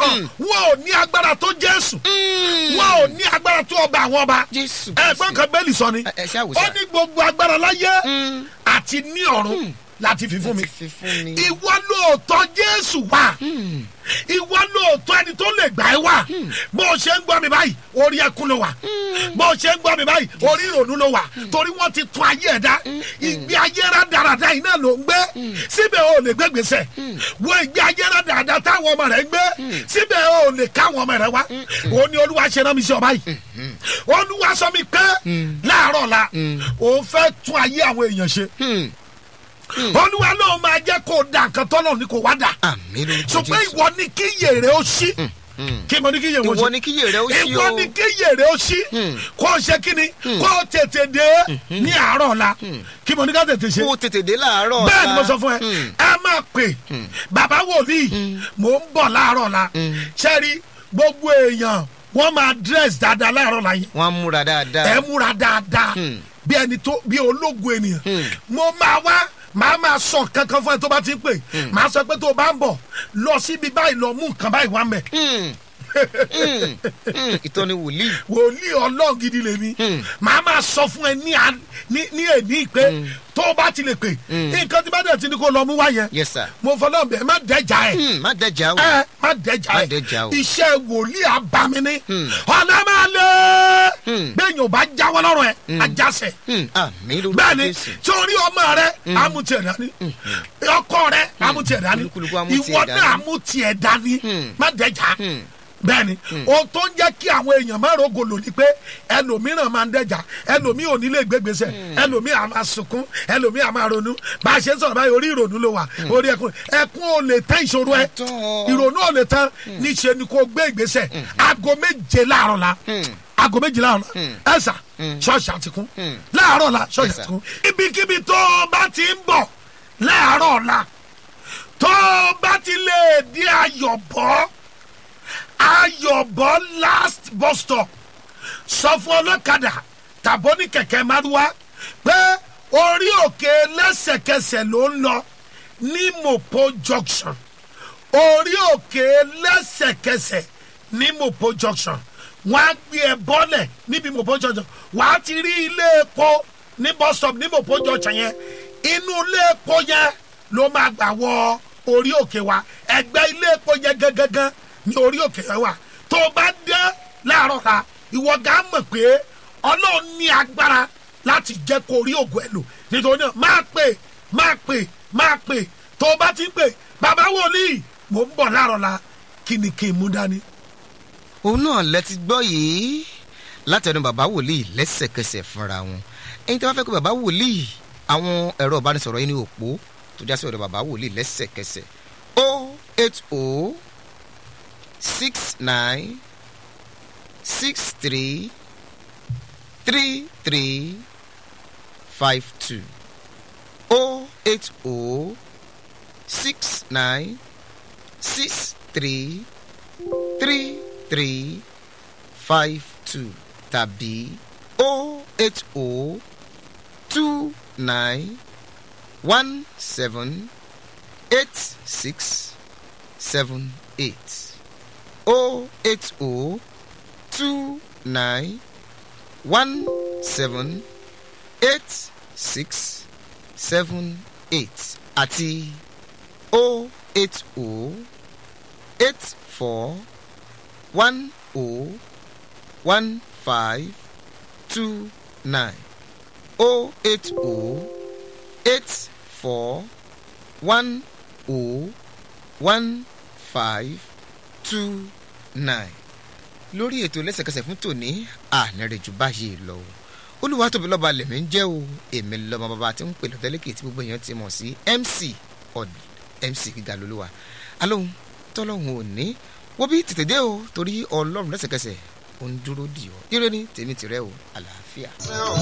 wọn wọn ò ní agbára tó jésù wọn ò ní agbára tó ọba àwọn ọba jésù ẹgbọn kan bẹ́ẹ̀lì sọ ni ẹ ẹ ṣe ó àwòsàn. ní gbogbo agbára láyé àti ní ọ̀run láti fi fún mi Láti fi fún mi. ìwọ lóòótọ́ jésù wà ìwọ lóòótọ́ ẹni tó lè gbà ẹ́ wà bó o ṣe ń gbọ́ mi báyìí orí ẹkún ló wà bó o ṣe ń gbọ́ mi báyìí orí ìrònú ló wà torí wọ́n ti tún ayé ẹ̀ dá ìgbé ayé rẹ̀ dáradára yìí náà ló ń gbé síbẹ̀ o lè gbé gbèsè wo ìgbé ayé rẹ̀ dáradára táwọn ọmọ rẹ̀ ń gbé síbẹ̀ o lè káwọn ọmọ rẹ̀ wá o ní olúwa ṣe rán mi sí ọ báyìí olúwa sọ mi pé láàárọ̀ la òun fẹ́ tún ayé àwọn èèyàn ṣe olúwa náà máa jẹ́ kó o da nǹkan tọ́lọ̀ ní kó wá dà àmì lórúkọ ṣùgbọ́n jésù. ìwọ ni kí yèrè ó ṣí kí mo ní kí yèrè ó ṣí ìwọ ni kí yèrè ó ṣí ìwọ o. ni kí yèrè ó ṣí kó o ṣe kí ni kó o tètè dé ní àárọ̀ la kí mo ní ká tètè ṣe kó o tètè dé láàárọ̀ bẹ́ẹ̀ ni ọ̀la. mo sọ fún ẹ ẹ máa pè bàbá wòlíì mò ń bọ̀ láàárọ̀ la ṣẹ́rí gbogbo èèyàn wọ́n máa dress dáadáa láàárọ̀ la yìí wọ́n á múra dáadáa. ẹ múra dáadáa bí ẹni tó bí ológun ènìyàn mo máa wá màá máa sọ kankan fún ẹ tó bá ti ń pè màá sọ pé tó o bá ń bọ̀ lọ síbi báyìí lọ mú nǹkan báyìí wá mẹ́ Mm, ìtọ́ni wòlíì. wòlíì ọlọ́run gidi lèmi màá máa sọ fún ẹ ní à- ní ní èní pé tó o bá ti lè pè nǹkan tí bá dẹ̀ ti ní kó lọ mú wá yẹn yes sir. mo fọlọ́ bẹ́ẹ̀ má dẹ́jà ẹ̀ Mm, má dẹ́jà o. ẹ má dẹ́jà Má ẹ̀ dẹ́jà o. iṣẹ́ wòlíì abamini ọ̀nà máa lé bẹ́ẹ̀ yóò bá jáwọ́ lọ́rùn ẹ̀ ajásẹ̀ Mm, àmì lórúkọ bẹ́ẹ̀ni jésù. sórí ọmọ rẹ amútiẹ̀ dání ọkọ rẹ amútiẹ̀ dání Olúkúlùkù amútiẹ̀ ìwọ dání. náà amútiẹ̀ dání má dẹ́jà bẹ́ẹ̀ni ohun tó ń jẹ́ kí àwọn èèyàn má rògbòlò ni pé ẹlòmíràn máa ń dẹ́jà ẹlòmíì ò ní lè gbégbèsè ẹlòmíì à máa sunkún ẹlòmíì à máa ronú bá a ṣe ń sọ̀rọ̀ báyìí orí ìrònú ló wà orí ẹkún ẹkún ò lè tán ìṣòro ẹ Àtọ́. ìrònú ò lè tán níṣẹ́ ni kò gbé ìgbésẹ̀ aago méje láàárọ̀ la aago méje láàárọ̀ la ẹ̀sà ṣọ́ọ̀ṣì àtikún láàárọ̀ la ṣọ́ọ̀ṣì Yes, sir. àtikún ibikíbi tó o bá ti ń bọ̀ láàárọ̀ la tó o bá ti lè di ayọ̀bọ̀ ayọ̀bọ̀ last bus stop sọ fún ọlọ́kadà tàbó ní kẹ̀kẹ́ márúwá pé orí òkè lẹ́sẹ̀kẹsẹ̀ ló ń lọ ní mopo junction orí òkè lẹ́sẹ̀kẹsẹ̀ ní mopo junction wọ́n á gbé ẹ bọ́lẹ̀ níbi mopo junction wọ́n á ti rí ilé epo ní bus stop ní mopo junction yẹn inú ilé epo yẹn ló máa gbà wọ orí òkè wa ẹgbẹ́ ilé epo yẹn gangan ní orí òkè yẹn wà tó o bá dé láàárọ̀ la ìwọ gà á mọ̀ pé ọlọ́run ní agbára láti jẹ́ kó rí ògùn ẹ̀ lò nítorí náà máa pè máa pè máa pè tó o bá ti ń pè bàbá wòlíì mò ń bọ̀ láàárọ̀ la kí ni kí n mú dání. òun náà lẹ ti gbọ́ yìí látẹnu bàbá wòlíì lẹ́sẹ̀kẹsẹ̀ fúnra wọn ẹni tí wọ́n fẹ́ kó bàbá wòlíì àwọn ẹ̀rọ ìbánisọ̀rọ̀ yìí ní òpó tó já sí ọ̀dọ̀ bàbá wòlíì lẹ́sẹ̀kẹsẹ̀ o eight o six nine six three three three five two o eight o six nine six three three three five two tàbí o eight o two nine one seven eight six seven eight o eight o two nine one seven eight six seven eight àti o eight o eight four one o one five two nine o eight o eight four one o one five two nine lórí ètò lẹ́sẹ̀kẹsẹ̀ fún tòní ànírèjù báyìí lọ o olúwa tóbi lọ́ba lèmi ń jẹ́ o èmi lọ́mọ bàbá tí ń pè lọ́tẹ́lẹ́kì tí gbogbo èèyàn ti mọ̀ sí mc ọ̀dì mc gíga lolúwa alóhùn tọ́lọ́hùn ò ní wọ́n bí tètè dé o torí ọlọ́run lẹ́sẹ̀kẹsẹ̀ ò ń dúró dì ọ́ ire ni tèmi tìrẹ o àlàáfíà.